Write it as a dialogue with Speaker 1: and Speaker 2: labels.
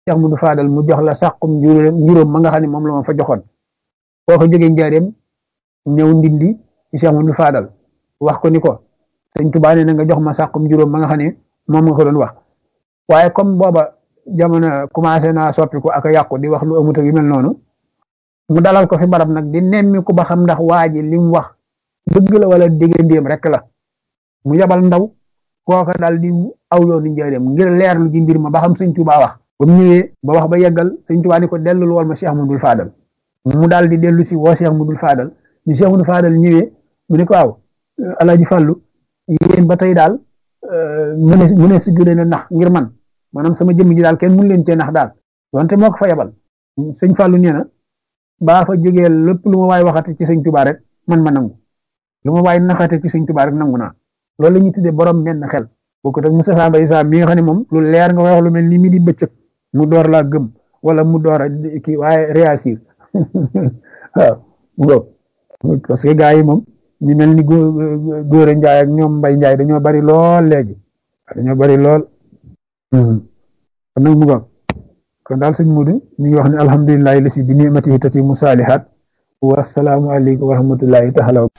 Speaker 1: Cheikh Modou Fadal mu jox la sàqum njuróom ma nga xam ne moom la ma fa joxoon boo ko jógee njaareem ñëw ndindi ci Cheikh Modou Fadal wax ko ni ko sëñ Tuubaa nee na nga jox ma sàqum juróom ma nga xam ne moom nga ko doon wax waaye comme booba jamono commencé naa soppiku ak a yàqu di wax lu amut ak yu mel noonu mu dalal ko fi barab nag di nemmi ko ba xam ndax waa ji li mu wax dëgg la wala diggandéem rek la mu yabal ndaw kooka daal di aw yoonu njaareem ngir leerlu ji mbir ma ba xam sëñ Tuubaa wax ba mu ñëwee ba wax ba yeggal sëñ Tuubaa ni ko dellul wal ma Cheikh Modou Fadal mu daal di dellu si woo Cheikh Modou Fadal ñu Cheikh Modou Fadal ñëwee mu ne ko waaw Alaaji Fàllu yéen ba tey daal mu ne mu ne si gën a nax ngir man maanaam sama jëmm ji daal kenn mun leen cee nax daal wante moo ko fa yabal sëñ Fàllu nee na baa fa jógee lépp lu ma waay waxati ci sëñ Tuubaa rek man ma nangu lu ma waay naxate ci sëñ Tuubaa rek nangu naa loolu la ñuy tuddee borom menn xel bokkut ak Moustapha Mbaye Sa mi nga xam ne moom lu leer nga wax lu mel ni mi di bëccëg mu door laa gëm wala mu door a kii waaye réagir waaw parce que gars yi moom ñu mel ni góor a njaay ak ñoom mbay njaay dañoo bari lool léegi dañoo bari lool kon nag mu go kon daal sëñ Mudu ñu ngi wax ne alhamdulilahi lasi bi nimatihi tatimu saalihat wa salaamu aleykum wa rahmatullahi taala